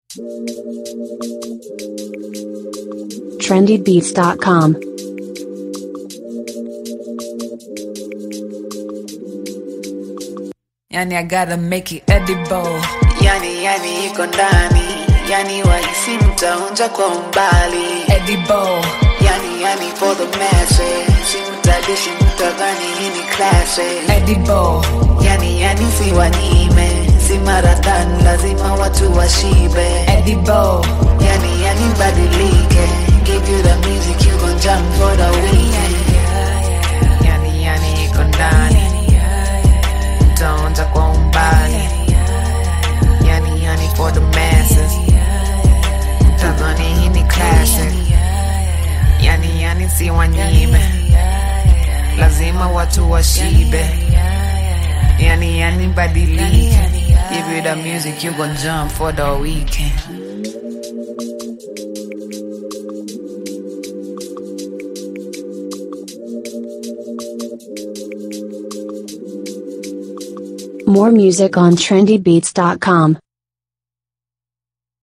trendybeats.com. Yani I gotta make it edible. yani yani iko ndani yani wahisi mtaonja kwa umbali Edible. yani yani for the masses simtadishi mtadhani hii ni classic Edible. yani yani si wanyime si marathon lazima watu washibe Edible. yani yani badilike give you the music you gon jump for the weekend yani yani iko ndani mtaonja kwa umbali yani yani for the masses mtadhani hii ni classic yani yani si wanyime lazima watu washibe yani yani badilike give you the music you gon jump for the weekend More music on trendybeats.com.